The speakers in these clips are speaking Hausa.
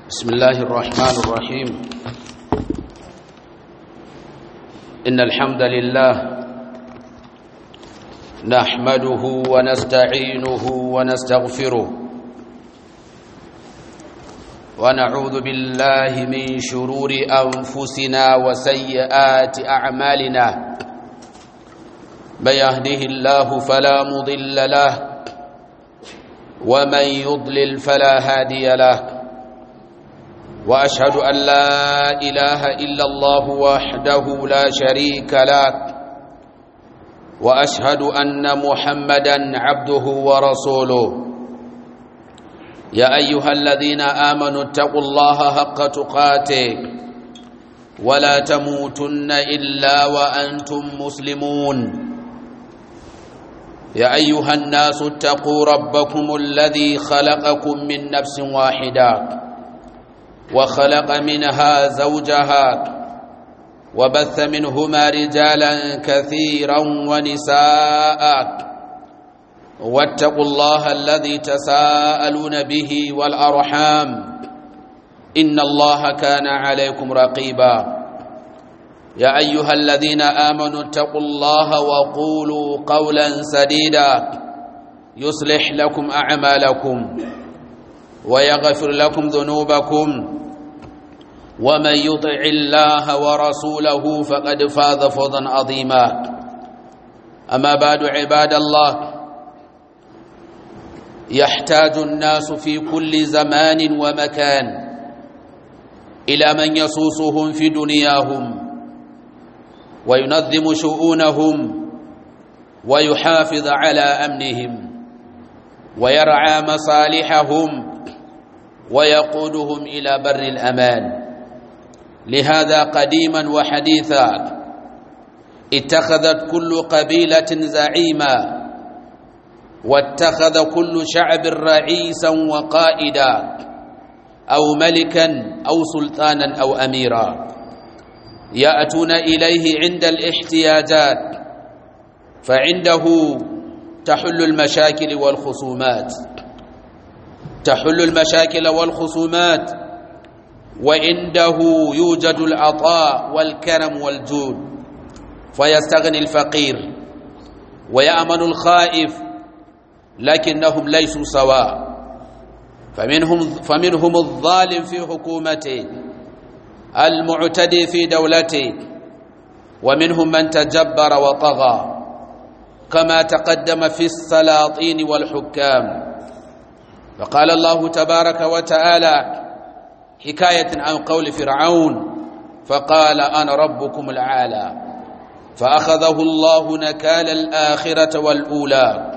بسم الله الرحمن الرحيم إن الحمد لله نحمده ونستعينه ونستغفره ونعوذ بالله من شرور أنفسنا وسيئات أعمالنا من يهده الله فلا مضل له ومن يضلل فلا هادي له واشهد ان لا اله الا الله وحده لا شريك له واشهد ان محمدا عبده ورسوله يا ايها الذين امنوا اتقوا الله حق تقاته ولا تموتن الا وانتم مسلمون يا ايها الناس اتقوا ربكم الذي خلقكم من نفس واحده وخلق منها زوجها وبث منهما رجالا كثيرا ونساء واتقوا الله الذي تساءلون به والارحام ان الله كان عليكم رقيبا يا ايها الذين امنوا اتقوا الله وقولوا قولا سديدا يصلح لكم اعمالكم ويغفر لكم ذنوبكم ومن يطع الله ورسوله فقد فاز فوزا عظيما اما بعد عباد الله يحتاج الناس في كل زمان ومكان الى من يصوصهم في دنياهم وينظم شؤونهم ويحافظ على امنهم ويرعى مصالحهم ويقودهم الى بر الامان لهذا قديما وحديثا اتخذت كل قبيله زعيما واتخذ كل شعب رئيسا وقائدا او ملكا او سلطانا او اميرا ياتون اليه عند الاحتياجات فعنده تحل المشاكل والخصومات تحل المشاكل والخصومات وعنده يوجد العطاء والكرم والجود فيستغني الفقير ويأمن الخائف لكنهم ليسوا سواء فمنهم فمنهم الظالم في حكومته المعتدي في دولته ومنهم من تجبر وطغى كما تقدم في السلاطين والحكام فقال الله تبارك وتعالى حكاية عن قول فرعون فقال أنا ربكم العالى فأخذه الله نكال الآخرة والأولى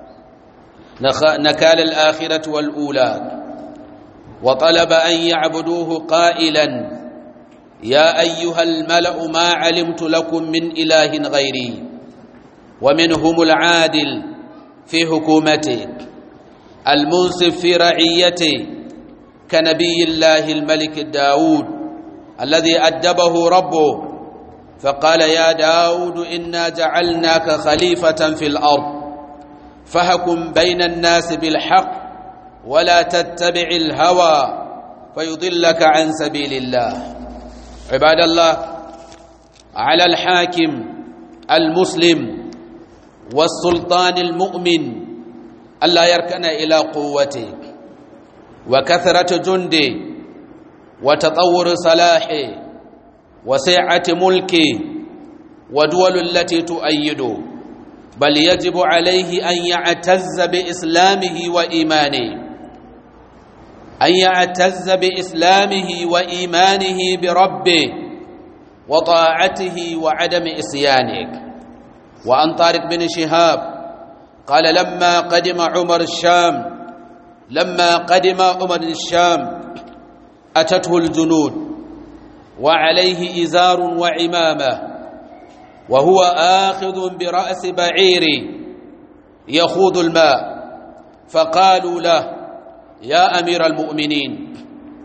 نكال الآخرة والأولى وطلب أن يعبدوه قائلا يا أيها الملأ ما علمت لكم من إله غيري ومنهم العادل في حكومته المنصف في رعيته كنبي الله الملك داود الذي أدبه ربه فقال يا داود إنا جعلناك خليفة في الأرض فهكم بين الناس بالحق ولا تتبع الهوى فيضلك عن سبيل الله عباد الله على الحاكم المسلم والسلطان المؤمن ألا يركن إلى قوته وكثرة جنده وتطور صلاحه وسعة ملكه ودول التي تؤيده بل يجب عليه أن يعتز بإسلامه وإيمانه أن يعتز بإسلامه وإيمانه بربه وطاعته وعدم إسيانه وعن طارق بن شهاب قال لما قدم عمر الشام لما قدم عمر الشام أتته الجنود وعليه إزار وعمامة وهو آخذ برأس بعير يخوض الماء فقالوا له يا أمير المؤمنين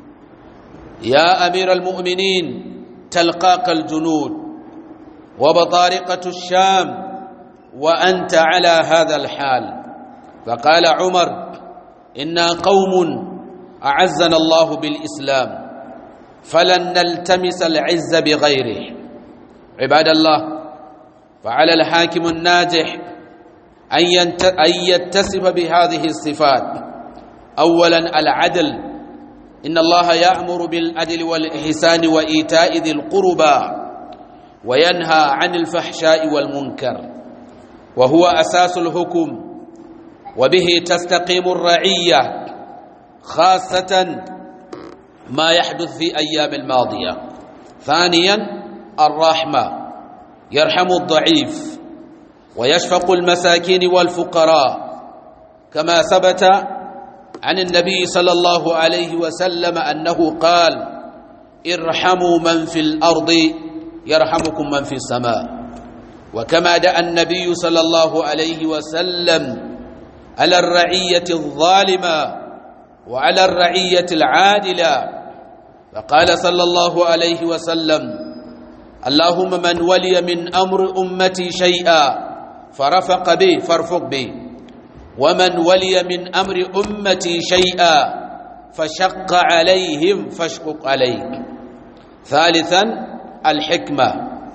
يا أمير المؤمنين تلقاك الجنود وبطارقة الشام وأنت على هذا الحال فقال عمر إنا قوم أعزنا الله بالإسلام فلن نلتمس العز بغيره عباد الله فعلى الحاكم الناجح أن يتصف بهذه الصفات أولا العدل إن الله يأمر بالعدل والإحسان وإيتاء ذي القربى وينهى عن الفحشاء والمنكر وهو أساس الحكم وبه تستقيم الرعية خاصة ما يحدث في أيام الماضية ثانيا الرحمة يرحم الضعيف ويشفق المساكين والفقراء كما ثبت عن النبي صلى الله عليه وسلم أنه قال ارحموا من في الأرض يرحمكم من في السماء وكما دعا النبي صلى الله عليه وسلم على الرعية الظالمة وعلى الرعية العادلة فقال صلى الله عليه وسلم اللهم من ولي من أمر أمتي شيئا فرفق به فارفق به ومن ولي من أمر أمتي شيئا فشق عليهم فاشقق عليه ثالثا الحكمة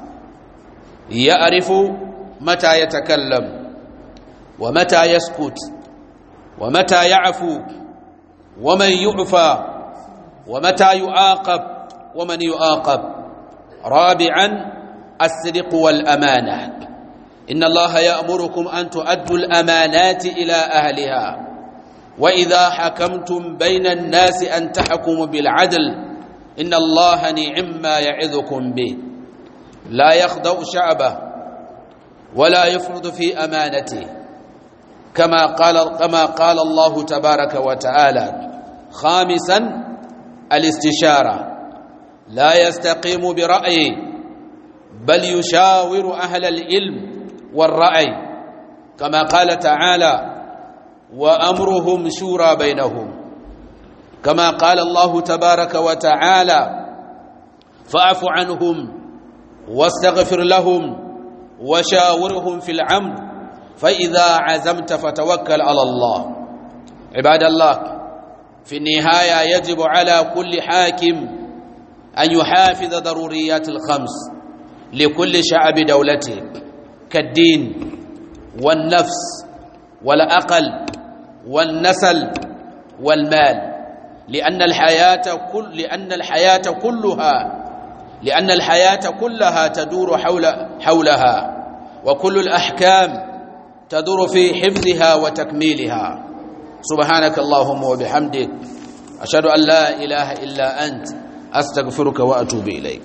يعرف متى يتكلم ومتى يسكت ومتى يعفو ومن يعفى ومتى يعاقب ومن يعاقب رابعا الصدق والأمانة إن الله يأمركم أن تؤدوا الأمانات إلى أهلها وإذا حكمتم بين الناس أن تحكموا بالعدل إن الله نعم ما يعظكم به لا يخضع شعبه ولا يفرض في أمانته كما قال كما قال الله تبارك وتعالى خامسا الاستشارة لا يستقيم برأيه بل يشاور أهل العلم والرأي كما قال تعالى وأمرهم شورى بينهم كما قال الله تبارك وتعالى فاعف عنهم واستغفر لهم وشاورهم في العمر فإذا عزمت فتوكل على الله عباد الله في النهاية يجب على كل حاكم أن يحافظ ضروريات الخمس لكل شعب دولته كالدين والنفس والأقل والنسل والمال لأن الحياة كل لأن الحياة كلها لأن الحياة كلها تدور حول حولها وكل الأحكام تدور في حفظها وتكميلها سبحانك اللهم وبحمدك أشهد أن لا إله إلا أنت أستغفرك وأتوب إليك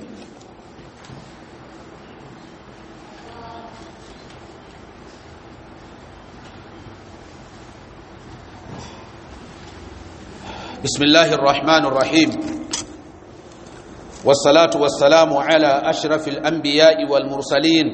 بسم الله الرحمن الرحيم والصلاة والسلام على أشرف الأنبياء والمرسلين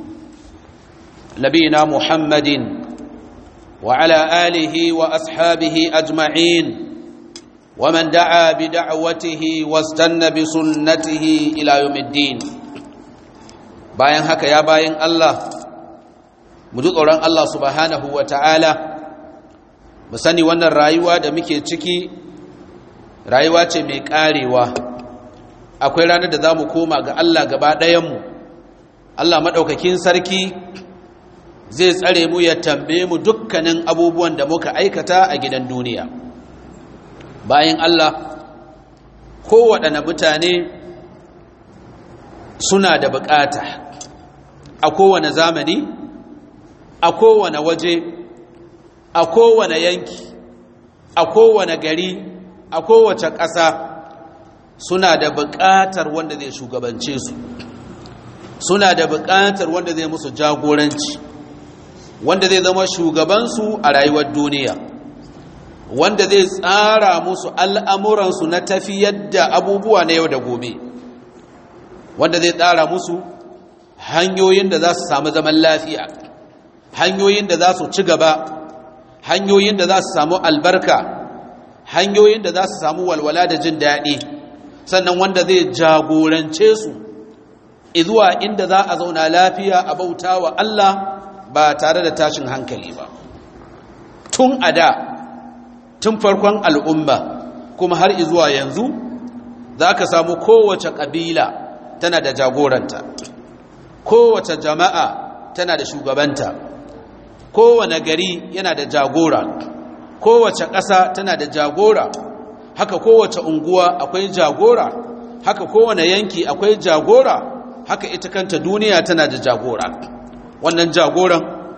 نبينا محمد وعلى آله وأصحابه أجمعين ومن دعا بدعوته واستنى بسنته إلى يوم الدين bayan haka ya bayan Allah mu ji tsoron Allah subhanahu wa ta'ala mu sani wannan rayuwa da muke ciki rayuwa ce mai karewa akwai ranar da za mu koma ga Allah gaba ɗayanmu Allah maɗaukakin sarki zai tsare mu ya tambaye mu dukkanin abubuwan da muka aikata a gidan duniya bayan Allah kowaɗanne mutane suna da bukata a kowane zamani a kowane waje a kowane yanki a kowane gari a kowace ƙasa suna da buƙatar wanda zai shugabance su suna da buƙatar wanda zai musu jagoranci wanda zai zama shugabansu a rayuwar duniya wanda zai tsara musu al'amuransu na tafiyar da abubuwa na yau da gobe wanda zai tsara musu hanyoyin da za su samu zaman lafiya hanyoyin da za su ci gaba hanyoyin da za su samu albarka hanyoyin da za su samu walwala da jin daɗi sannan wanda zai jagorance su izuwa inda za a zauna lafiya a bauta wa Allah ba tare da tashin hankali ba tun a da tun farkon al'umma kuma har izuwa yanzu za ka samu kowace ƙabila tana da jagoranta kowace jama'a tana da shugabanta kowane gari yana da jagora kowace ƙasa tana da jagora haka kowace unguwa akwai jagora haka kowane yanki akwai jagora haka ita kanta duniya tana da jagora wannan jagoran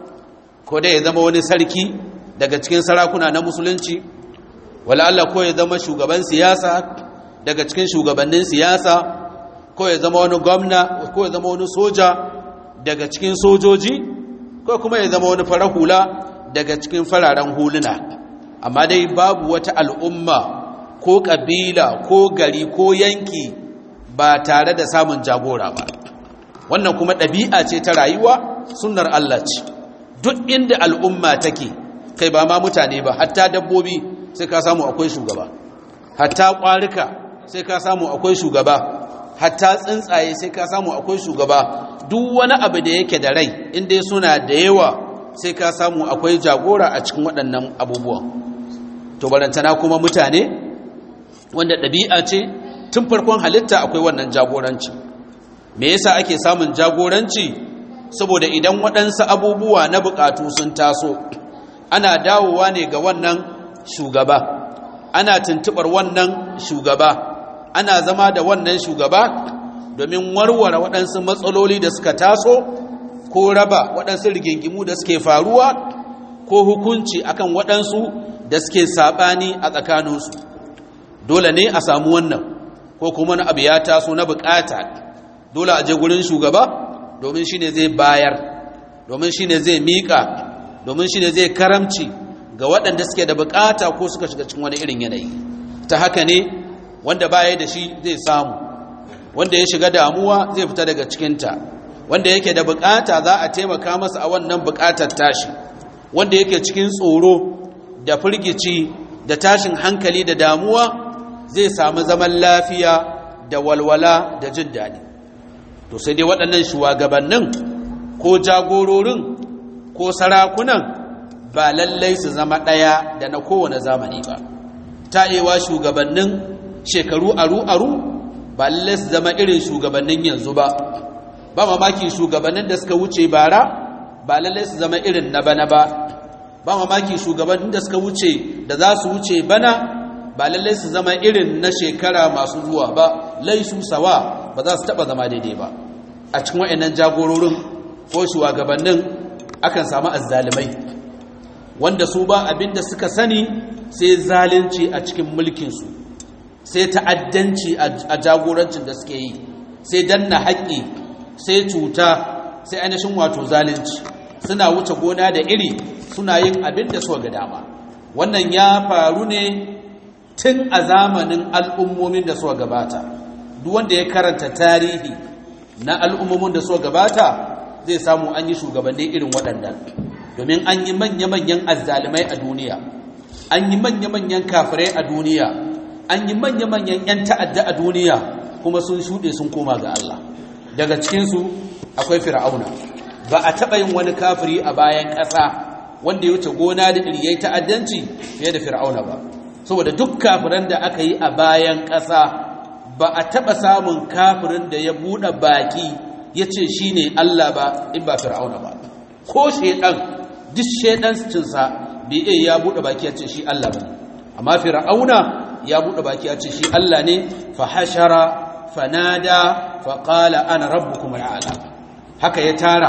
ko da ya zama wani sarki daga cikin sarakuna na musulunci wala Allah ko ya zama shugaban siyasa daga cikin shugabannin siyasa ko ya zama wani gwamna ko ya zama wani soja daga cikin sojoji ko kuma ya zama wani farar hula daga cikin fararen huluna amma dai babu wata al'umma ko ƙabila ko gari ko yanki ba tare da samun jagora ba wannan kuma ɗabi'a ce ta rayuwa sunnar Allah ce duk inda al'umma take kai ba ma mutane ba hatta dabbobi sai ka samu akwai shugaba hatta ƙwarika sai ka samu akwai shugaba hatta tsuntsaye sai ka samu akwai shugaba duk wani abu da yake da rai inda suna da yawa sai ka samu akwai jagora a cikin waɗannan abubuwan to barantana kuma mutane wanda ɗabi'a ce tun farkon halitta akwai wannan jagoranci me yasa ake samun jagoranci saboda idan waɗansu abubuwa na buƙatu sun taso ana dawowa ne ga wannan shugaba ana tuntuɓar wannan shugaba ana zama da wannan shugaba domin warware waɗansu matsaloli da suka taso ko raba waɗansu rigingimu da suke faruwa ko hukunci akan waɗansu da suke saɓani a tsakaninsu dole ne a samu wannan ko kuma na abu ya taso na bukata dole a je gurin shugaba domin shi ne zai bayar domin shi ne zai miƙa domin shi ne zai karamci ga waɗanda suke da bukata ko suka shiga cikin wani irin yanayi ta haka ne wanda baya da shi zai samu wanda ya shiga damuwa zai fita daga cikinta wanda yake da bukata za a taimaka masa a wannan bukatar tashi wanda yake cikin tsoro da firgici da tashin hankali da damuwa zai samu zaman lafiya da walwala da jin daɗi to sai dai waɗannan shugabannin ko jagororin ko sarakunan ba lallai su zama ɗaya da na kowane zamani ba ta'ewa shugabannin shekaru aru-aru ba lallai su zama irin shugabannin yanzu ba ba mamaki shugabannin da suka wuce bara ba lallai su zama irin na bana ba ba mamaki shugabannin da suka wuce da za su wuce bana ba lallai su zama irin na shekara masu zuwa ba laisu sawa ba za su taba zama daidai ba a cikin wa'annan jagororin ko shugabannin akan samu azzalimai wanda su ba abinda suka sani sai zalunci a cikin mulkinsu sai ta'addanci a jagorancin da suke yi sai danna haƙƙi sai cuta sai ainihin wato zalunci suna wuce gona da iri suna yin abin da suka ga dama wannan ya faru ne tun a zamanin al'ummomin da suka gabata duk wanda ya karanta tarihi na al'ummomin da suka gabata zai samu an yi shugabanni irin waɗannan domin an yi manya-manyan azzalimai a duniya an yi manya-manyan kafirai a duniya an yi manya-manyan 'yan ta'adda a duniya kuma sun shuɗe sun koma ga Allah daga cikinsu akwai fir'auna ba a taɓa yin wani kafiri a bayan ƙasa wanda ya wuce gona da iriyai ta'addanci fiye da fir'auna ba saboda duk kafiran da aka yi a bayan ƙasa ba a taɓa samun kafirin da ya buɗe baki ya ce shi ne Allah ba in ba fir'auna ba ko shaiɗan duk shaiɗancinsa bai iya ya buɗe baki ya ce shi Allah ba amma fir'auna ya buɗe baki ya ce shi Allah ne fa hashara fanada fa qala ana rabbukum al'ala haka ya tara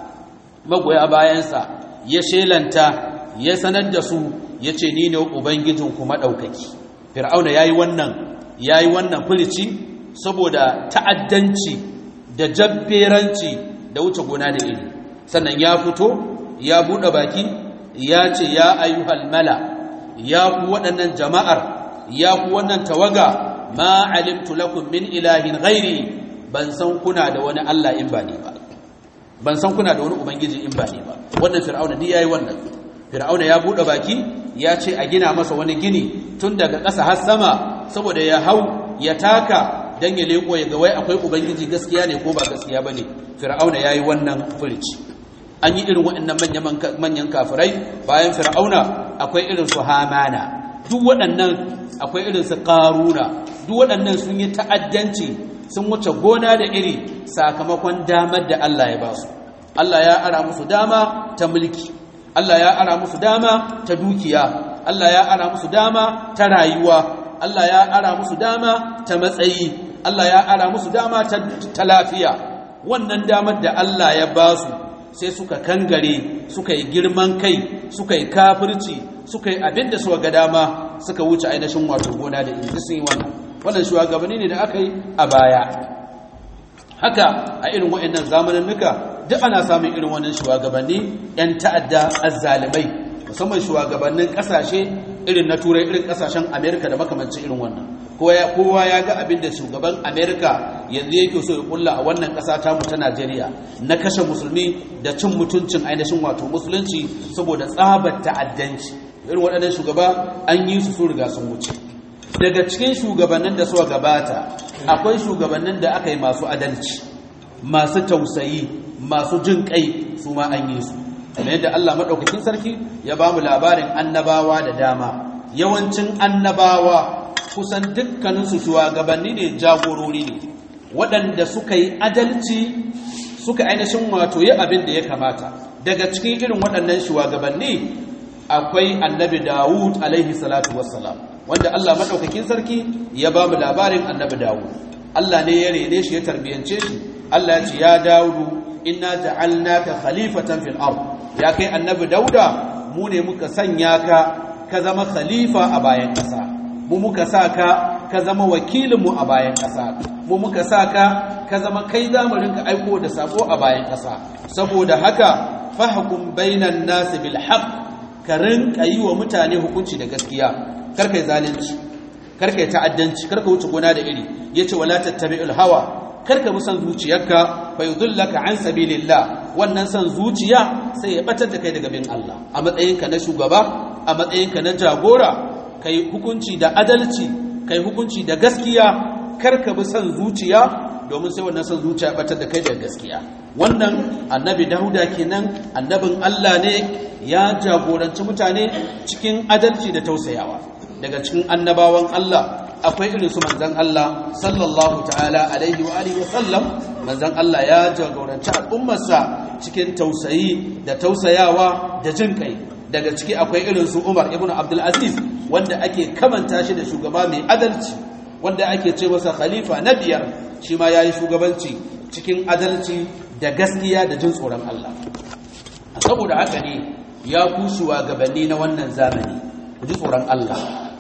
magoya bayansa ya shelanta ya sanar da su ya ce ni ne ubangijinku maɗaukaki fir'auna ya yi wannan ya yi wannan filici saboda ta'addanci da jabberanci da wuce gona da iri sannan ya fito ya buɗe baki ya ce ya ayyuhal mala ya ku waɗannan jama'ar ya ku wannan tawaga ma alimtu lakum min ilahin ghairi ban san kuna da wani Allah in ba ni ba ban san kuna da wani ubangiji in ba ni ba wannan fir'auna duk yayi wannan fir'auna ya bude baki ya ce a gina masa wani gini tun daga ƙasa har sama saboda ya hau ya taka dan ya leko ya ga wai akwai ubangiji gaskiya ne ko ba gaskiya bane fir'auna yayi wannan furici an yi irin waɗannan manyan manyan kafirai bayan fir'auna akwai irin su hamana duk waɗannan akwai irin su ƙaruna duk waɗannan sun yi ta'addanci sun wuce gona da iri sakamakon damar da Allah ya ba su Allah ya ara musu dama ta mulki Allah ya ara musu dama ta dukiya Allah ya ara musu dama ta rayuwa Allah ya ara musu dama ta matsayi Allah ya ara musu dama ta lafiya wannan damar da Allah ya ba su sai suka kangare suka yi girman kai suka yi kafirci suka yi abin da suka ga dama suka wuce ainihin wato gona da iri sun yi wannan wannan shugabanni ne da aka yi a baya haka a irin wa'annan zamaninnuka duk ana samun irin wannan shugabanni yan ta'adda azzalimai musamman shugabannin kasashe irin na turai irin kasashen amerika da makamancin irin wannan kowa ya ga abin da shugaban amerika yanzu yake so ya kulla a wannan kasa ta mu ta najeriya na kashe musulmi da cin mutuncin ainihin wato musulunci saboda tsabar ta'addanci irin waɗannan shugaba an yi su sun riga sun wuce daga cikin shugabannin da suka gabata akwai shugabannin da aka yi masu adalci masu tausayi masu jin kai su ma an yi su kamar yadda Allah maɗaukakin sarki ya ba mu labarin annabawa da dama yawancin annabawa kusan dukkaninsu shugabanni ne jagorori ne waɗanda suka yi adalci suka ainihin wato yi abin da ya kamata daga cikin irin waɗannan shugabanni akwai annabi Dawud alaihi salatu wassalam wanda Allah maɗaukakin sarki ya ba mu labarin annabi Dawud Allah ne ya rene shi ya tarbiyance shi Allah ya ce ya Dawudu inna ja'alnaka khalifatan fil ard ya kai annabi Dauda mu ne muka sanya ka ka zama khalifa a bayan ƙasa mu muka sa ka ka zama wakilinmu a bayan ƙasa mu muka sa ka ka zama kai zamarin ka aiko da sako a bayan ƙasa saboda haka fahkum bainan nas bil haqq ka rinka yi wa mutane hukunci da gaskiya kar kai zalunci kar kai ta'addanci kar ka wuce gona da iri yace wala tattabi'ul hawa kar ka bi son zuciyarka fa yudullaka an sabilillah wannan son zuciya sai ya batar da kai daga bin Allah a matsayinka na shugaba a matsayinka na jagora kai hukunci da adalci kai hukunci da gaskiya kar ka bi son zuciya domin sai wannan son zuciya batar da kai daga gaskiya wannan annabi Dauda kenan annabin Allah ne ya jagoranci mutane cikin adalci da tausayawa daga cikin annabawan Allah akwai irin su manzon Allah sallallahu ta'ala alaihi wa alihi wa sallam manzon Allah ya jagoranci al'ummarsa cikin tausayi da tausayawa da jin kai daga ciki akwai irin su Umar ibn Abdul Aziz wanda ake kamanta shi da shugaba mai adalci wanda ake ce masa khalifa na biyar shi ma yayi shugabanci cikin adalci da gaskiya da jin tsoron Allah saboda haka ne ya kushuwa gabanni na wannan zamani ku ji tsoron Allah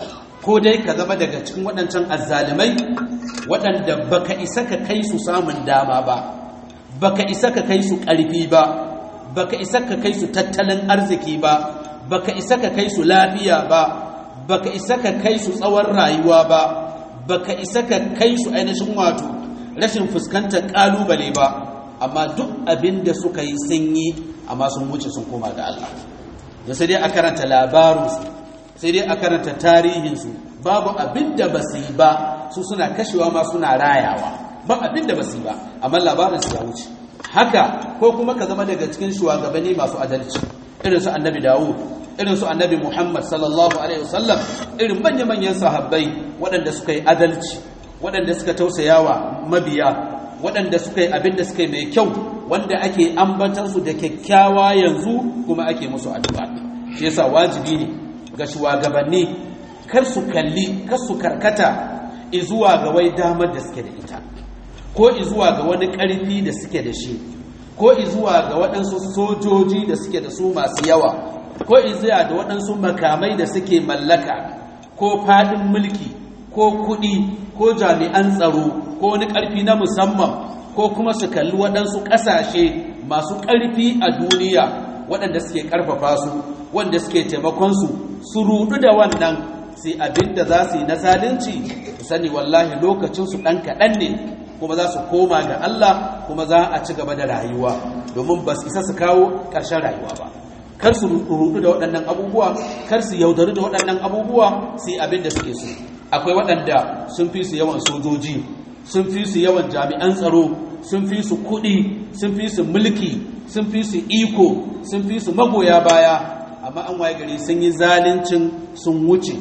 ko dai ka zama daga cikin waɗancan azzalimai waɗanda baka isa ka kai su samun dama ba baka isa ka kai su ƙarfi ba baka isa ka kai su tattalin arziki ba baka isa ka kai su lafiya ba baka isa ka kai su tsawon rayuwa ba baka isa ka kai su ainihin wato rashin fuskantar ƙalubale ba amma duk abin da suka yi sun yi amma sun wuce sun koma ga Allah da sai dai a karanta labarinsu sai dai a karanta tarihinsu babu abin da ba su yi ba su suna kashewa ma suna rayawa ba abin da ba su yi ba amma labarinsu ya wuce haka ko kuma ka zama daga cikin shugabanni masu adalci irin su annabi dawud irin su annabi muhammad sallallahu alaihi wasallam irin manya-manyan sahabbai waɗanda suka yi adalci waɗanda suka tausayawa mabiya waɗanda suka yi abin da suka yi mai kyau wanda ake ambatansu da kyakkyawa yanzu kuma ake musu addu'a shi yasa wajibi ne ga shugabanni kar su kalli kar su karkata izuwa ga wai damar da suke da ita ko izuwa ga wani ƙarfi da suke da shi ko izuwa ga waɗansu sojoji da suke da su masu yawa ko izuwa da waɗansu makamai da suke mallaka ko faɗin mulki ko kuɗi ko jami'an tsaro ko wani ƙarfi na musamman ko kuma su kalli waɗansu ƙasashe masu ƙarfi a duniya waɗanda suke ƙarfafa su wanda suke taimakonsu su rudu da wannan sai abin da za su yi na zalunci su sani wallahi lokacinsu ɗan kaɗan ne kuma za su koma ga Allah kuma za a ci gaba da rayuwa domin ba su isa su kawo ƙarshen rayuwa ba kar su rudu da waɗannan abubuwa kar su yaudaru da waɗannan abubuwa sai abin da suke so akwai waɗanda sun fi su yawan sojoji sun fi su yawan jami'an tsaro sun fi su kuɗi sun fi su mulki sun fi su iko sun fi su magoya baya amma an waye gari sun yi zalincin sun wuce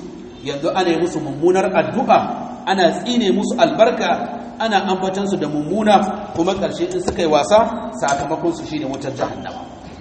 yanzu ana yi musu mummunar addu'a ana tsine musu albarka ana ambatansu da mummuna kuma ƙarshe in suka yi wasa sakamakonsu shi ne wutar jahannama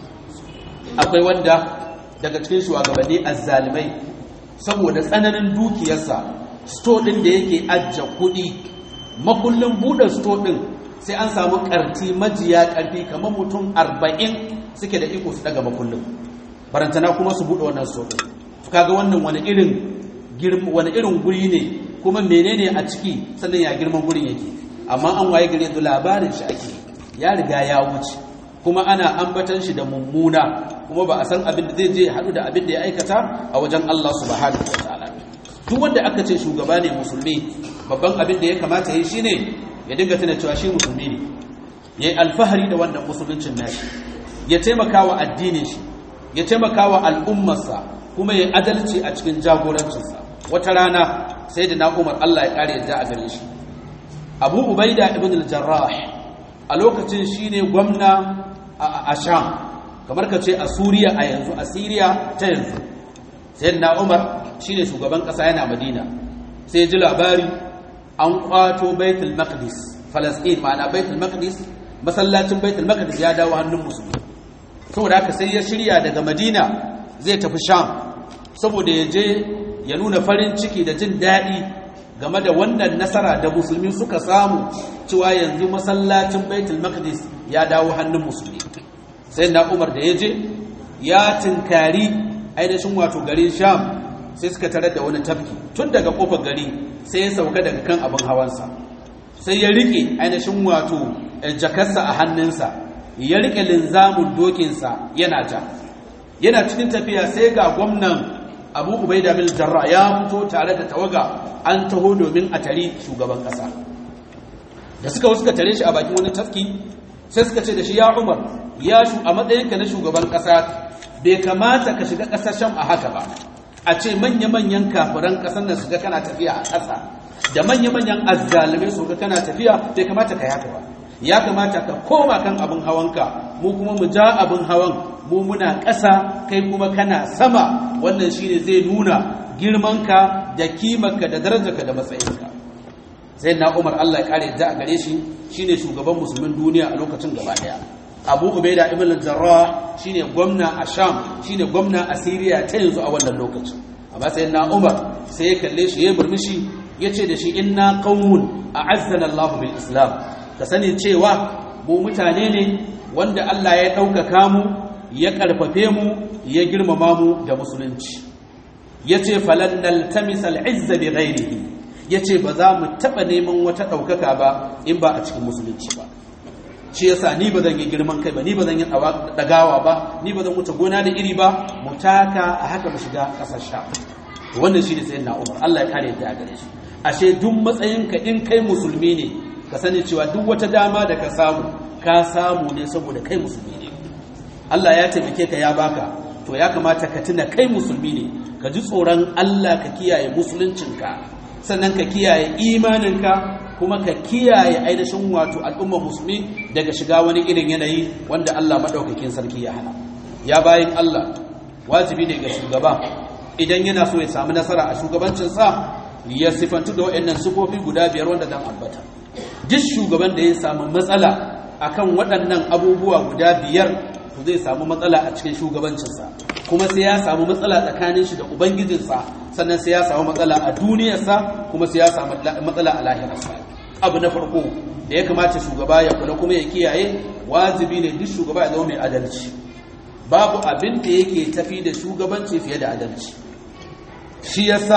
akwai wanda daga cikin shugabanni azzalimai saboda tsananin dukiyarsa sto ɗin da yake ajiye kuɗi makullin buɗe sto ɗin sai an samu ƙarti majiya ƙarfi kamar mutum arba'in suke da iko su daga makullin barantana kuma su buɗe wannan sto ɗin kaga wannan wani irin wani irin guri ne kuma menene a ciki sannan ya girman gurin yake amma an waye gare da labarin shi ake ya riga ya wuce kuma ana ambatan shi da mummuna kuma ba a san abin da zai je haɗu da abin da ya aikata a wajen Allah subhanahu wa ta'ala duk wanda aka ce shugaba ne musulmi babban abin da ya kamata ya yi shine ya dinga tana cewa shi musulmi ne ya yi alfahari da wannan musuluncin nashi ya taimaka wa addinin shi ya taimaka wa al'ummarsa kuma ya adalci a cikin jagorancinsa wata rana sai da na umar Allah ya kare yadda a gare shi abu ubaida ibn al-jarrah a lokacin shine gwamna a sham kamar ka ce a suriya a yanzu a siriya ta yanzu sai da na umar shine shugaban kasa yana madina sai ji labari an kwato baitul maqdis falastin ma'ana baitul maqdis masallacin baitul maqdis ya dawo hannun musulmi saboda haka sai ya shirya daga madina zai tafi sham saboda ya je ya nuna farin ciki da jin daɗi game da wannan nasara da musulmi suka samu cewa yanzu masallacin baitul maqdis ya dawo hannun musulmi sai na umar da ya je ya tinkari ainihin wato garin sham sai suka tarar da wani tafki tun daga kofar gari sai ya sauka daga kan abin hawansa sai ya rike ainihin wato jakarsa a hannunsa ya rike linzamin dokinsa yana ja yana cikin tafiya sai ga gwamnan abu ubaida bil jarra ya fito tare da tawaga an taho domin a tare shugaban kasa da suka suka tare shi a bakin wani tafki sai suka ce da shi ya umar ya shu a matsayinka na shugaban kasa bai kamata ka shiga kasashen a haka ba a ce manya-manyan kafiran kasan nan su ga kana tafiya a ƙasa da manya-manyan azzalumai su ga kana tafiya bai kamata ka yi haka ba ya kamata ka koma kan abin hawanka mu kuma mu ja abin hawan mu muna ƙasa kai kuma kana sama wannan shine zai nuna girmanka da kimarka da darajarka da matsayinka sai na umar allah ya kare da a gare shi shine shugaban musulmin duniya a lokacin gaba daya abu ubaida ibn al-jarrah shine gwamna a sham shine gwamna a syria ta yanzu a wannan lokacin amma sai na umar sai ya kalle shi ya murmushi ya ce da shi inna qaumun a'azzana allah bil islam ka sani cewa mu mutane ne wanda allah ya ɗaukaka mu ya ƙarfafe mu ya girmama mu da musulunci ya ce falannal tamisal izza bi ghairihi ya ce ba za mu taɓa neman wata ɗaukaka ba in ba a cikin musulunci ba shi yasa ni ba zan yi girman kai ba ni ba zan yi ɗagawa ba ni ba zan wuce gona da iri ba mu taka a haka mu shiga ƙasar sha wannan shi ne sayin na umar allah ya kare yadda a gare shi ashe duk matsayinka in kai musulmi ne ka sani cewa duk wata dama da ka samu ka samu ne saboda kai musulmi ne Allah ya taimake ka ya baka to ya kamata ka tuna kai musulmi ne ka ji tsoron Allah ka kiyaye musuluncinka sannan ka kiyaye imaninka kuma ka kiyaye ainihin wato al'ummar musulmi daga shiga wani irin yanayi wanda Allah madaukakin sarki ya hana ya bayin Allah wajibi ne ga shugaba idan yana so ya samu nasara a shugabancinsa ya sifantu da waɗannan sufofi guda biyar wanda zan ambata duk shugaban da ya samu matsala akan waɗannan abubuwa guda biyar to zai samu matsala a cikin shugabancinsa kuma sai ya samu matsala tsakanin shi da ubangijinsa sannan sai ya samu matsala a duniyarsa kuma sai ya samu matsala a lahirarsa abu na farko da ya kamata shugaba ya kula kuma ya kiyaye wajibi ne duk shugaba ya zama mai adalci babu abin da yake tafi da shugabanci fiye da adalci shi yasa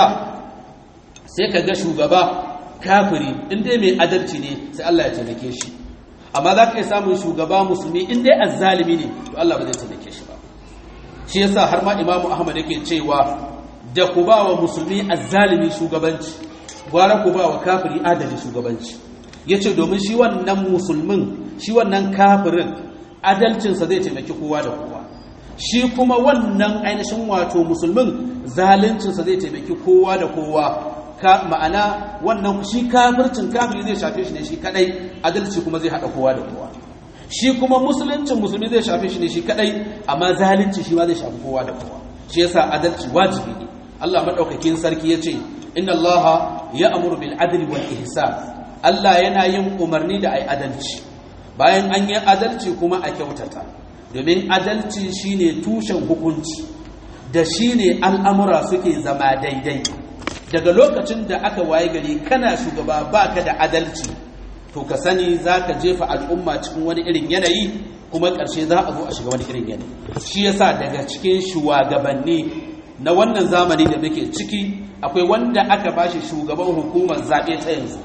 sai ka ga shugaba kafiri in dai mai adalci ne sai Allah ya taimake shi amma za ka yi samun shugaba musulmi in dai azzalimi ne to Allah ba zai taimake shi ba shi yasa har ma imamu ahmad yake cewa da ku ba wa musulmi azzalimi shugabanci gwara ku ba wa kafiri adali shugabanci yace domin shi wannan musulmin shi wannan kafirin adalcinsa zai taimaki kowa da kowa shi kuma wannan ainihin wato musulmin zaluncinsa zai taimaki kowa da kowa ka ma'ana wannan shi kafircin kafiri zai shafe shi ne shi kadai adalci kuma zai hada kowa da kowa shi kuma musuluncin musulmi zai shafe shi ne shi kadai amma zalunci shi ma zai shafi kowa da kowa shi yasa adalci wajibi ne Allah madaukakin sarki yace inna Allah ya'muru bil adli wal ihsan Allah yana yin umarni da ai adalci bayan an yi adalci kuma a kyautata domin adalci shine tushen hukunci da shine al'amura suke zama daidai daga lokacin da aka waye gari kana shugaba baka da adalci to ka sani zaka jefa al'umma cikin wani irin yanayi kuma ƙarshe za a zo a shiga wani irin yanayi shi yasa daga cikin shugabanni na wannan zamani da muke ciki akwai wanda aka bashi shugaban hukumar zaɓe ta yanzu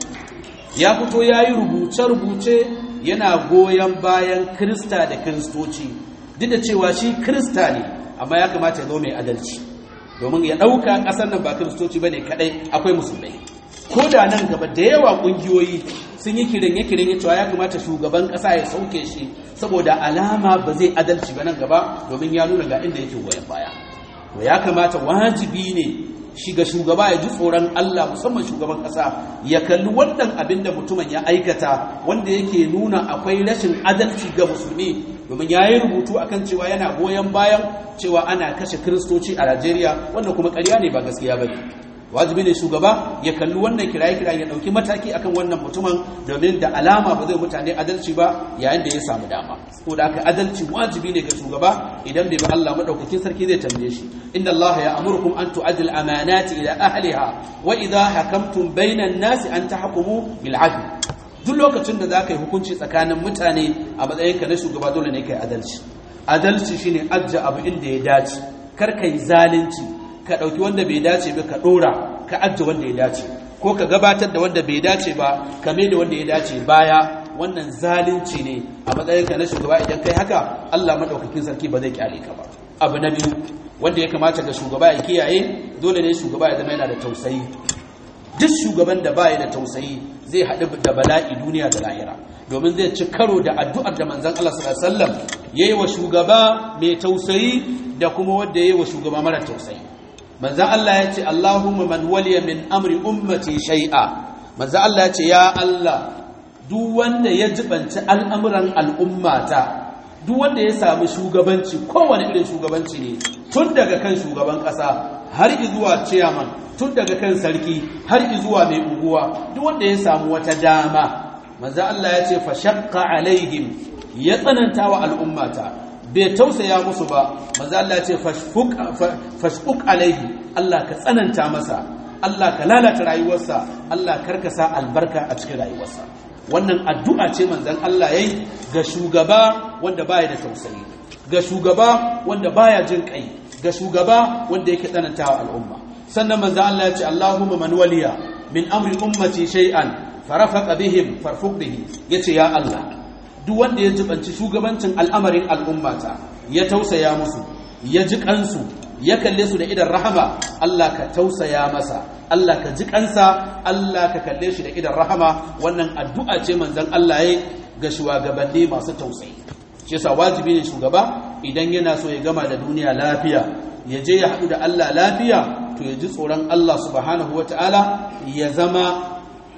ya fito ya yi rubuce-rubuce yana goyon bayan krista da kristoci duk da cewa shi krista ne amma ya kamata ya zo mai adalci domin ya ɗauka ƙasar nan ba kristoci ba ne kaɗai akwai musulmai ko da nan gaba da yawa ƙungiyoyi sun yi kirin-kirin cewa ya kamata shugaban ƙasa ya sauke shi saboda alama ba zai adalci ba nan gaba domin ya nuna ga inda yake goyon baya to ya kamata wajibi ne shiga shugaba ya ji tsoron Allah musamman shugaban ƙasa ya kalli wannan abin da mutumin ya aikata wanda yake nuna akwai rashin adalci ga musulmi domin ya yi rubutu akan cewa yana goyon bayan cewa ana kashe kiristoci a Najeriya wanda kuma ƙarya ne ba gaskiya ba ne wajibi ne shugaba ya kalli wannan kiraye-kiraye ya ɗauki mataki akan wannan mutumin domin da alama ba zai mutane adalci ba yayin da ya samu dama ko da aka adalci wajibi ne ga shugaba idan bai ba Allah madaukakin sarki zai tambaye shi inna Allah ya amurukum an tu'adil amanati ila ahliha wa idha hakamtum bainan nasi an tahkumu bil adl duk lokacin da zaka yi hukunci tsakanin mutane a matsayinka na shugaba dole ne kai adalci adalci shine ajja abu inda ya dace kar kai zalunci ka ɗauki wanda bai dace ba ka ɗora ka ajiye wanda ya dace ko ka gabatar da wanda bai dace ba ka mai da wanda ya dace baya wannan zalunci ne a matsayinka na shugaba idan kai haka Allah madaukakin sarki ba zai kyale ka ba abu na biyu wanda ya kamata ga shugaba ya kiyaye dole ne shugaba ya zama yana da tausayi duk shugaban da baya da tausayi zai haɗu da bala'i duniya da lahira domin zai ci karo da addu'ar da manzon Allah sallallahu alaihi wasallam yayi wa shugaba mai tausayi da kuma wanda yayi wa shugaba mara tausayi manzan Allah ya ce Allahumma man waliya min amri ummati shay'a manzan Allah ya ce ya Allah duk wanda ya jibanci al'amuran al'ummata duk wanda ya sami shugabanci kowane irin shugabanci ne tun daga kan shugaban ƙasa har zuwa chairman tun daga kan sarki har zuwa mai unguwa duk wanda ya samu wata dama manzan Allah ya ce fa shaqqa alaihim ya tsananta wa al'ummata bai tausaya musu ba maza Allah ce fashfuk alaihi Allah ka tsananta masa Allah ka lalata rayuwarsa Allah karkasa albarka a cikin rayuwarsa wannan addu'a ce manzon Allah yayi ga shugaba wanda baya da tausayi ga shugaba wanda baya jin kai ga shugaba wanda yake tsanantawa al'umma sannan manzon Allah ya ce Allahumma man waliya min amri ummati shay'an farafaqa bihim farfuq bihi yace ya Allah duk wanda ya jibanci shugabancin al'amarin al'ummata ya tausaya musu ya ji kansu ya kalle su da idan rahama Allah ka tausaya masa Allah ka ji kansa Allah ka kalle shi da idan rahama wannan addu'a ce manzon Allah ya ga shugabanni masu tausayi shi yasa wajibi ne shugaba idan yana so ya gama da duniya lafiya ya je ya haɗu da Allah lafiya to ya ji tsoron Allah subhanahu wataala ya zama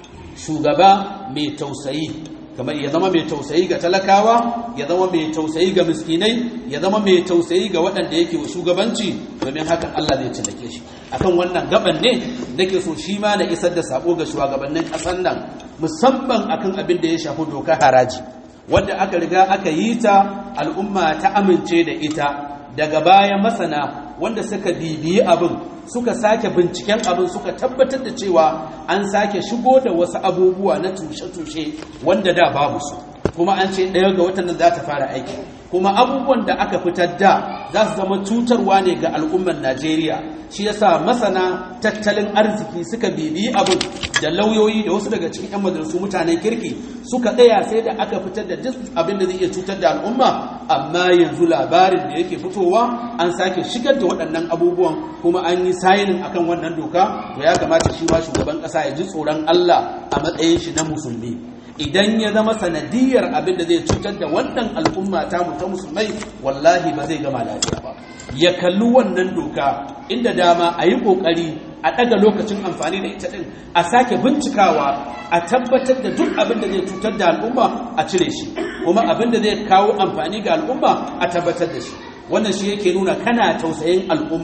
shugaba mai tausayi kamar ya zama mai tausayi ga talakawa ya zama mai tausayi ga miskinai ya zama mai tausayi ga waɗanda yake wa shugabanci domin hakan Allah zai cillake shi akan wannan gaban ne nake so shi ma na isar da sako ga shugabannin ƙasar nan musamman akan abin da ya shafi doka haraji wanda aka riga aka yi ta al'umma ta amince da ita daga baya masana wanda suka bibiyi abin suka sake binciken abin suka tabbatar da cewa an sake shigo da wasu abubuwa na tushe-tushe wanda da babu su kuma an ce ɗaya ga watan nan za ta fara aiki kuma abubuwan da aka fitar da za su zama cutarwa ne ga al'ummar najeriya shi yasa masana tattalin arziki suka bibiyi abin da lauyoyi da wasu daga cikin 'yan majalisu mutanen kirki suka tsaya sai da aka fitar da duk abin da zai iya cutar da al'umma amma yanzu labarin da yake fitowa an sake shigar da waɗannan abubuwan kuma an yi sayinin akan wannan doka to ya kamata shi ma shugaban ƙasa ya ji tsoron Allah a matsayin shi na musulmi idan ya zama sanadiyar abin da zai cutar da wannan al'umma ta mu ta musulmai wallahi ba zai gama lafiya ba ya kalli wannan doka inda dama a yi ƙoƙari a ɗaga lokacin amfani da ita ɗin a sake bincikawa a tabbatar da duk abin da zai cutar da al'umma a cire shi kuma abin da zai kawo amfani ga al'umma a tabbatar da shi wannan shi yake nuna kana tausayin al'umma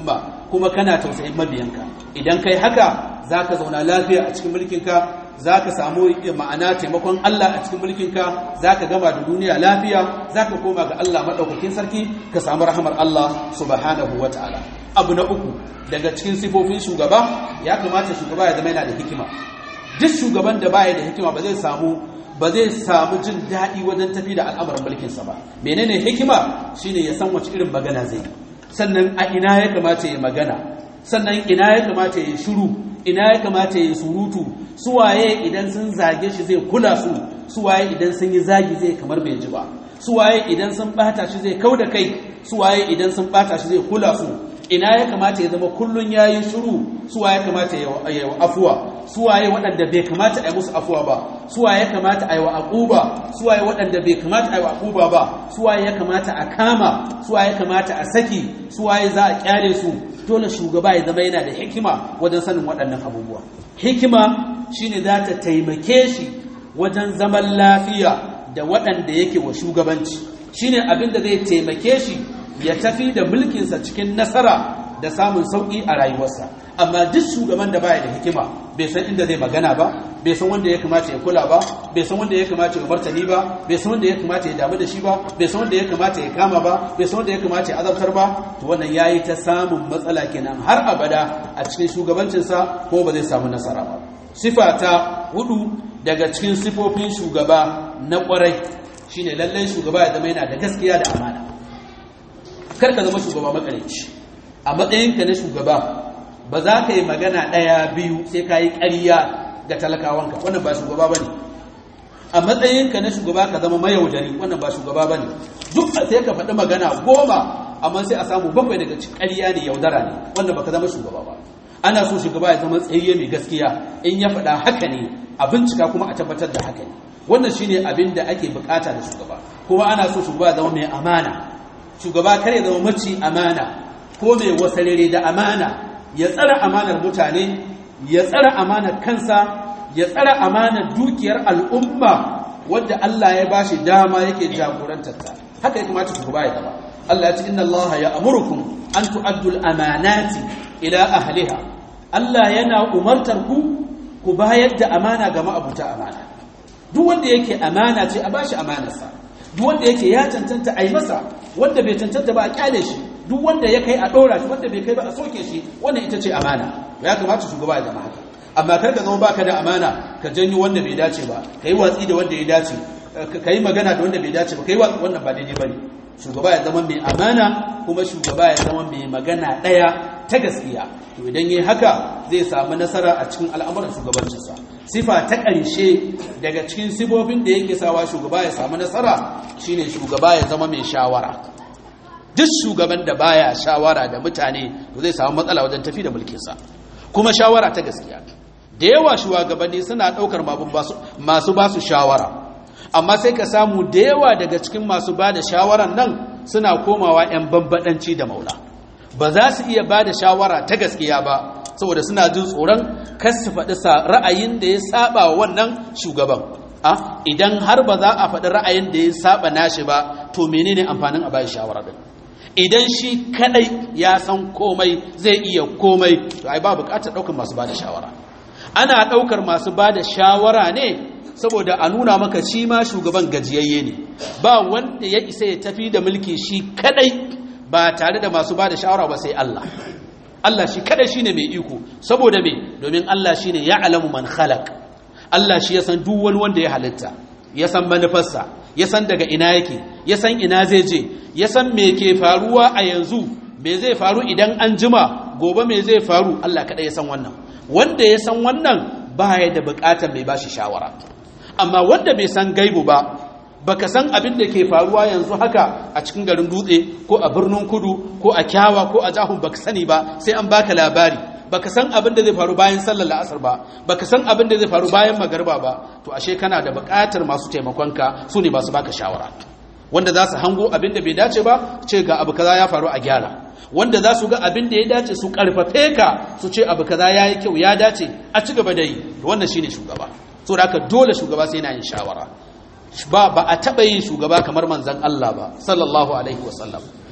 kuma kana tausayin mabiyanka idan kai haka zaka zauna lafiya a cikin mulkinka za ka samu ma'ana taimakon Allah a cikin mulkinka za ka gama da duniya lafiya za ka koma ga Allah maɗaukakin sarki ka samu rahamar Allah subhanahu wa ta'ala abu na uku daga cikin sifofin shugaba ya kamata shugaba ya zama yana da hikima duk shugaban da baya da hikima ba zai samu ba zai samu jin daɗi wajen tafi da al'amarin mulkinsa ba menene hikima shine ya san wace irin magana zai sannan a ina ya kamata ya magana sannan ina ya kamata ya shiru ina ya kamata ya surutu suwaye idan sun zage shi zai kula su suwaye idan sun yi zagi zai kamar bai ji ba suwaye idan sun bata shi zai kau da kai suwaye idan sun bata shi zai kula su ina ya kamata ya zama kullun yayi shiru suwaye kamata ya yi afuwa suwaye waɗanda bai kamata a yi musu afuwa ba suwaye ya kamata a yi wa aquba suwaye waɗanda bai kamata a yi wa aquba ba suwaye ya kamata a kama suwaye ya kamata a saki suwaye za a kyale su dole shugaba ya zama yana da hikima wajen sanin waɗannan abubuwa hikima shine za ta taimake shi wajen zaman lafiya da waɗanda yake wa shugabanci shine abin da zai taimake shi ya tafi da mulkinsa cikin nasara da samun sauƙi a rayuwarsa amma duk shugaban da baya da hikima bai san inda zai magana ba bai san wanda ya kamata ya kula ba bai san wanda ya kamata ya martani ba bai san wanda ya kamata ya damu da shi ba bai san wanda ya kamata ya kama ba bai san wanda ya kamata ya azabtar ba to wannan yayi ta samun matsala kenan har abada a cikin shugabancinsa ko ba zai samu nasara ba sifa ta hudu daga cikin sifofin shugaba na kwarai shine lallai shugaba ya zama yana da gaskiya da amana kar ka zama shugaba makarici a matsayinka na shugaba ba za ka yi magana ɗaya biyu sai ka yi ƙarya ga talakawanka wannan ba shugaba ba ne a matsayinka na shugaba ka zama mayaudari wannan ba shugaba ba ne duk sai ka faɗi magana goma amma sai a samu bakwai daga cikin ƙarya ne yaudara ne wannan ba ka zama shugaba ba ana so shugaba ya zama tsayayye mai gaskiya in ya faɗa haka ne a bincika kuma a tabbatar da haka ne wannan shine abin da ake bukata da shugaba kuma ana so shugaba ya zama mai amana shugaba kar ya zama maci amana ko mai wasarere da amana ya tsara amanar mutane ya tsara amanar kansa ya tsara amanar dukiyar al'umma wadda Allah ya bashi dama yake jagorantar ta haka ya kamata shugaba ya zama Allah ya ce inna Allah ya amurukum an tu'addu al-amanati ila ahliha Allah yana umartar ku ku bayar da amana ga ma'abuta amana duk wanda yake amana ce a bashi amanarsa duk wanda yake ya cancanta a yi masa wanda bai cancanta ba a kyale shi duk wanda ya kai a ɗora shi wanda bai kai ba a soke shi wannan ita ce amana ya kamata shugaba ya zama haka amma kar ka zama baka da amana ka janyo wanda bai dace ba ka yi watsi da wanda ya dace ka yi magana da wanda bai dace ba ka yi watsi wannan ba daidai ba ne shugaba ya zama mai amana kuma shugaba ya zama mai magana ɗaya ta gaskiya to idan yi haka zai samu nasara a cikin al'amuran shugabancinsa sifa ta ƙarshe daga cikin sifofin da yake sawa shugaba ya samu nasara shine shugaba ya zama mai shawara duk shugaban da baya shawara da mutane to zai samu matsala wajen tafi da mulkinsa kuma shawara ta gaskiya da yawa shugabanni suna ɗaukar masu ba su shawara amma sai ka samu da yawa daga cikin masu ba da shawaran nan suna komawa 'yan bambadanci da maula ba za su iya ba da shawara ta gaskiya ba saboda suna jin tsoron kar su faɗi ra'ayin da ya saba wa wannan shugaban a idan har ba za a faɗi ra'ayin da ya saba nashi ba to menene amfanin a bayan shawara din idan shi kadai ya san komai zai iya komai to ai ba bukatar ɗaukar masu ba da shawara ana ɗaukar masu ba da shawara ne saboda a nuna maka shi ma shugaban gajiyayye ne ba wanda ya isa ya tafi da mulki shi kadai ba tare da masu ba da shawara ba sai Allah Allah shi kadai shine mai iko saboda me domin Allah shine ya alamu man khalaq Allah shi ya san duk wani wanda ya halitta ya san manufarsa ya san daga ina yake ya san ina zai je ya san me ke faruwa a yanzu me zai faru idan an jima gobe me zai faru Allah kadai ya san wannan wanda ya san wannan baya da bukatar mai bashi shawara amma wanda bai san gaibu ba baka san abin da ke faruwa yanzu haka a cikin garin dutse ko a birnin kudu ko a kyawa ko a jahun baka sani ba sai an baka labari baka san abin da zai faru bayan sallar la'asar ba baka san abin da zai faru bayan magarba ba to ashe kana da buƙatar masu taimakonka su ne masu baka shawara wanda za su hango abin da bai dace ba ce ga abu kaza ya faru a gyara wanda za su ga abin da ya dace su karfafe ka su ce abu kaza ya yi kyau ya dace a ci gaba da yi wannan shine shugaba so da haka dole shugaba sai yana yin shawara ba ba a taɓa yin shugaba kamar manzan Allah ba sallallahu alaihi wasallam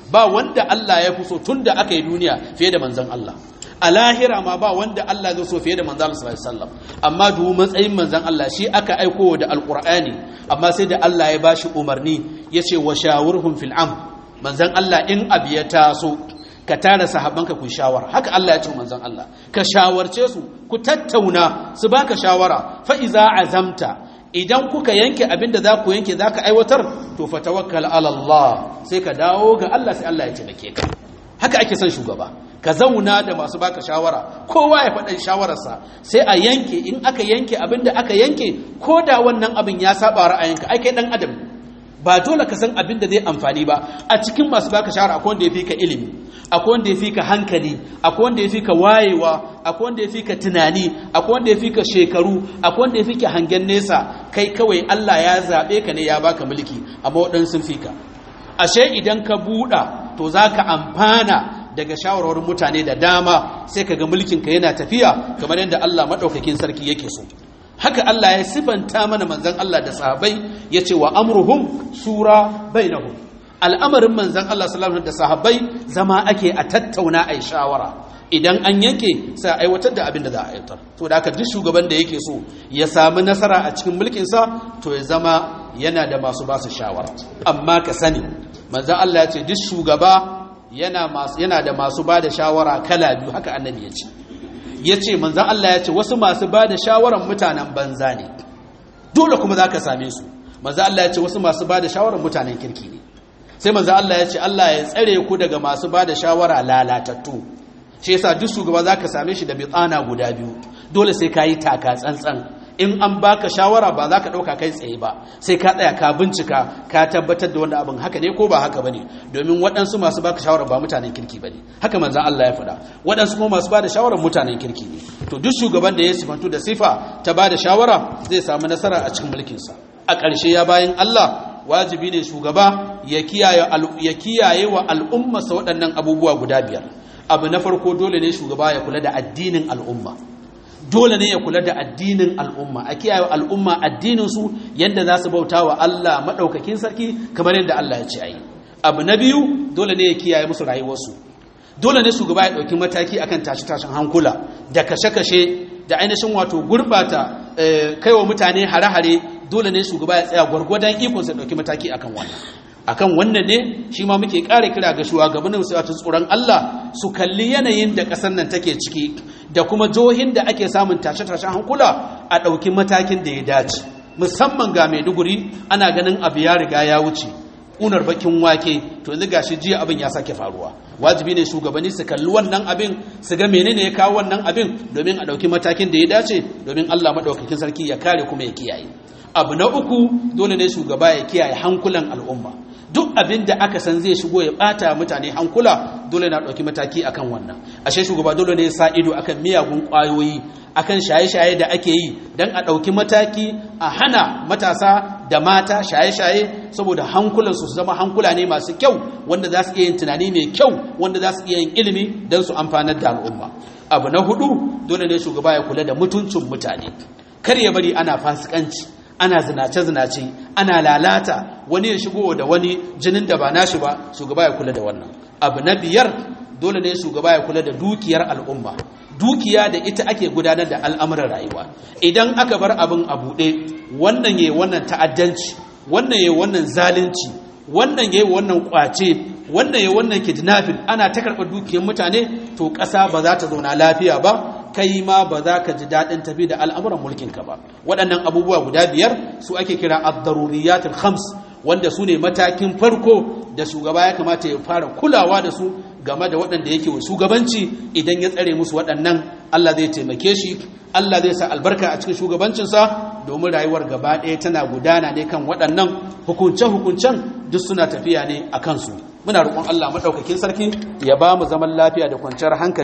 ba wanda Allah ya fi so tun da aka yi duniya fiye da manzon Allah a lahira ma ba wanda Allah zai so fiye da manzon Allah sallallahu alaihi wasallam amma dubu matsayin manzon Allah shi aka aiko da alqur'ani amma sai da Allah ya bashi umarni yace wa shawurhum fil am manzon Allah in abu ya taso ka tara sahabbanka ku shawara haka Allah ya ce manzon Allah ka shawarce su ku tattauna su baka shawara fa iza azamta idan kuka yanke abin da za ku yanke za ka aiwatar to fa tawakkal ala Allah sai ka dawo ga Allah sai Allah ya taimake ka haka ake son shugaba ka zauna da masu baka shawara kowa ya faɗa shawararsa sai a yanke in aka yanke abin da aka yanke ko da wannan abin ya saba ra'ayinka ai kai dan adam ba dole ka san abin da zai amfani ba a cikin masu baka shawara akwai wanda ya fi ka ilimi akwai wanda ya fi ka hankali akwai wanda ya fi ka wayewa akwai wanda ya fi ka tunani akwai wanda ya fi ka shekaru akwai wanda ya fi ka hangen nesa kai kawai Allah ya zaɓe ka ne ya baka mulki amma waɗansu sun fi ka ashe idan ka buɗa to za ka amfana daga shawarwarin mutane da dama sai ka ga mulkinka yana tafiya kamar yadda Allah maɗaukakin sarki yake so haka Allah ya sifanta mana manzon Allah da sahabbai ya ce wa amruhum sura bainahum al'amarin manzon Allah sallallahu da sahabbai zama ake a tattauna a shawara idan an yanke sai aiwatar da abin da za a aiwatar to da haka duk shugaban da yake so ya samu nasara a cikin mulkinsa to ya zama yana da masu ba su shawara amma ka sani manzon Allah ya ce duk shugaba yana yana da masu ba da shawara kala biyu haka annabi ya ce ya ce manzan Allah ya ce wasu masu ba da shawarar mutanen banza ne dole kuma za ka same su manzan Allah ya ce wasu masu ba da shawarar mutanen kirki ne sai manzan Allah ya ce Allah ya tsare ku daga masu ba da shawara lalatattu shi yasa duk shugaba za ka same shi da bitsana guda biyu dole sai ka yi taka tsantsan in an baka shawara ba za ka ɗauka kai tsaye ba sai ka tsaya ka bincika ka tabbatar da wanda abin haka ne ko ba haka bane domin waɗansu masu baka shawara ba mutanen kirki bane haka manzon Allah ya faɗa waɗansu kuma masu bada shawara mutanen kirki ne to duk shugaban da ya sifantu da sifa ta bada shawara zai samu nasara a cikin mulkinsa a ƙarshe ya bayan Allah wajibi ne shugaba ya kiyaye ya kiyaye wa al'ummarsa waɗannan abubuwa guda biyar abu na farko dole ne shugaba ya kula da addinin al'umma dole ne ya kula da addinin al'umma a kiyaye al'umma addininsu yadda za su bauta wa Allah maɗaukakin sarki kamar yadda Allah ya ce a yi abu na biyu dole ne ya kiyaye musu rayuwarsu dole ne shugaba ya ɗauki mataki akan tashi-tashin hankula da kashe-kashe da ainihin wato gurbata kai wa mutane hare-hare dole ne shugaba ya tsaya gwargwadon ikonsa ɗauki mataki akan wannan akan wannan ne shi ma muke ƙara kira ga shugabannin su ta tsoron Allah su kalli yanayin da ƙasar nan take ciki da kuma jihohin da ake samun tashe-tashen hankula a ɗauki matakin da ya dace musamman ga Maiduguri ana ganin abu ya riga ya wuce unar bakin wake to yanzu gashi jiya abin ya sake faruwa wajibi ne shugabanni su kalli wannan abin su ga menene ya kawo wannan abin domin a ɗauki matakin da ya dace domin Allah maɗaukakin sarki ya kare kuma ya kiyaye abu na uku dole ne shugaba ya kiyaye hankulan al'umma duk abin da aka san zai shigo ya bata mutane hankula dole na ɗauki mataki akan wannan ashe shugaba dole ne ya sa ido akan miyagun ƙwayoyi akan shaye-shaye da ake yi don a ɗauki mataki a hana matasa da mata shaye-shaye saboda hankulansu su zama hankula ne masu kyau wanda za su iya yin tunani mai kyau wanda za su iya yin ilimi don su amfanar da al'umma abu na hudu dole ne shugaba ya kula da mutuncin mutane kar ya bari ana fasikanci ana zinace-zinace ana lalata wani ya shigo da wani jinin da ba nashi ba shugaba ya kula da wannan abu na biyar dole ne shugaba ya kula da dukiyar al'umma dukiya da ita ake gudanar da al'amuran rayuwa idan aka bar abin a buɗe wannan yayi wannan ta'addanci wannan yayi wannan zalunci wannan yayi wannan kwace wannan yayi wannan kidnapping ana ta karɓar dukiyar mutane to ƙasa ba za ta zauna lafiya ba kai ma ba za ka ji daɗin tafi da al'amuran mulkinka ba waɗannan abubuwa guda biyar su ake kira ad-daruriyatul khams wanda su ne matakin farko da shugaba ya kamata ya fara kulawa da su game da waɗanda yake wa shugabanci idan ya tsare musu waɗannan Allah zai taimake shi Allah zai sa albarka a cikin shugabancinsa domin rayuwar gaba ɗaya tana gudana ne kan waɗannan hukunce-hukuncen duk suna tafiya ne a kansu muna roƙon Allah maɗaukakin sarki ya ba mu zaman lafiya da kwanciyar hankali